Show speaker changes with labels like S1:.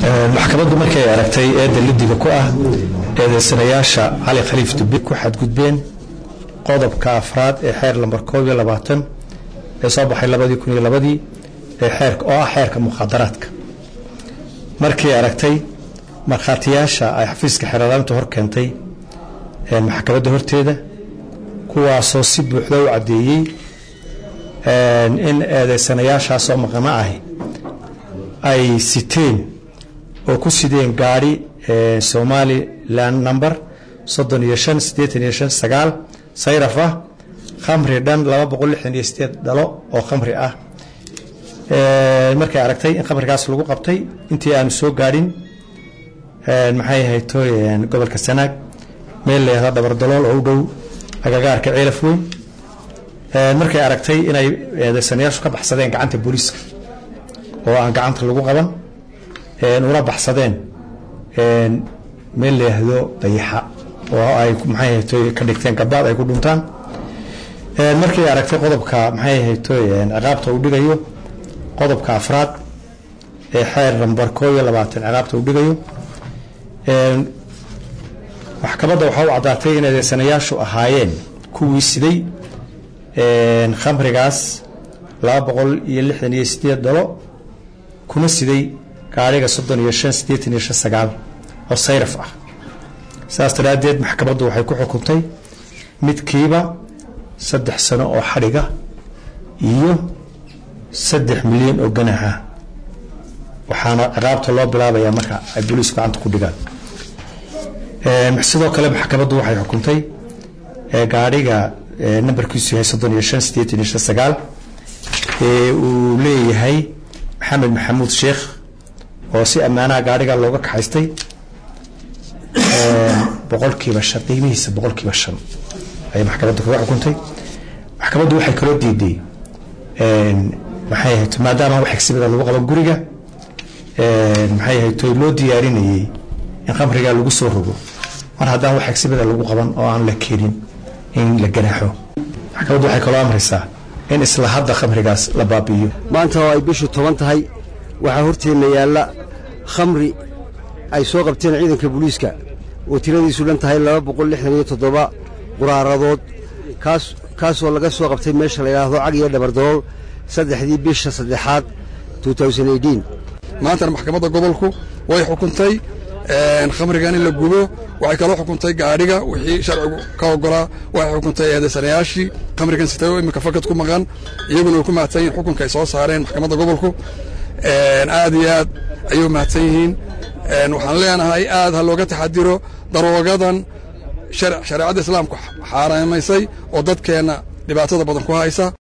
S1: maxkamaddu markay aragtay eedda lidiga ku ah eedaysanayaasha cali khaliif dube ku xadgudbeen qodobka afraad ee xeer lambar koob iyo labaatan ee soo baxay labadii kun iyo labadii ee xeerka oo ah xeerka mukhaadaraadka markii aragtay markhaatiyaasha ay xafiiska xeeralaanta hor keentay maxkamadda horteeda kuwaasoo si buuxda u caddeeyey in eedaysanayaashaasoo maqano ahi ay siteen oo ku sideen gaadhi somalilan number soddon iyo shan siddeetan iyo shan sagaal sayraf ah khamri dhan laba boqol lixdan iyo sideed dhalo oo khamri ah markay aragtay in khamrigaas lagu qabtay intii aanu soo gaadhin maxay ahayd toy gobolka sanaag meel la yahdo dhabardalool oo u dhow agagaarka ceelaf weyn markay aragtay inay eedaysanayaashu ka baxsadeen gacanta booliiska oo aan gacanta lagu qaban una baxsadeen meel la yahdo dayaxa oo ay maxay ahaytoy ka dhigteen gabaad ay ku dhuntaan markay aragtay qodobka maxay ahaytoy ciqaabta uu dhigayo qodobka afraad ee xeer nambar koob iyo labaatan ciqaabta uu dhigayo maxkamadda waxaa u caddaatay in eedeysanayaashu ahaayeen kuwii siday khamrigaas laba boqol iyo lixdan iyo sideed dhalo kuna siday gaadhiga soddon iyo shan siddeetan iyo shan sagaal oo sayraf ah saas daraaddeed maxkamaddu waxay ku xukuntay midkiiba saddex sano oo xadhiga iyo saddex milyan oo ganaxa waxaana ciqaabta loo bilaabayaa marka ay booliisku gacanta ku dhigaan sidoo kale maxkamaddu waxay xukuntay gaadhiga nambarkiisu yahay soddon iyo shan siddeetan iyo shan sagaal ee uu leeyahay maxamed maxamuud sheekh oo si ammaanaha gaadhiga looga kaxaystay boqolkiiba shan qiimihiisa boqolkiiba shan ayay maxkamaddu kaga xukuntay maxkamaddu waxay kaloo diiday maxay ahayd maadaama wax xigsimada lagu qaban guriga maxay ahayd toy loo diyaarinayey in khamrigaa lagu soo rogo mar haddaan wax xigsimada lagu qaban oo aan la keenin in la ganaaxo maxkamaddu waxay kaloo amraysaa in isla hadda khamrigaas la baabi'iyo
S2: maanta oo ay bishu toban tahay waxaa horteenna yaalla khamri ay soo qabteen ciidanka booliiska oo tiradiisu dhan tahay laba boqol lixdan iyo toddoba quraaradood kaas kaasoo laga soo qabtay meesha la yidhaahdo cag iyo dhabardarool saddexdii bisha saddexaad
S3: maantana maxkamadda gobolku way xukuntay khamrigan in la gubo waxay kaloo xukuntay gaadhiga wixii sharcigu ka ogolaa waxay xukuntay eedaysanayaashii khamrigan sitay oo iminka fakad ku maqan iyaguna way ku mahadsan yihin xukunka ay soo saareen maxkamadda gobolku aad iyo aad ayay u mahadsan yihiin waxaan leenahay aad ha looga taxadiro daroogadan shareecadda islaamku xaaraamaysay oo dadkeenna dhibaatada badan ku haysa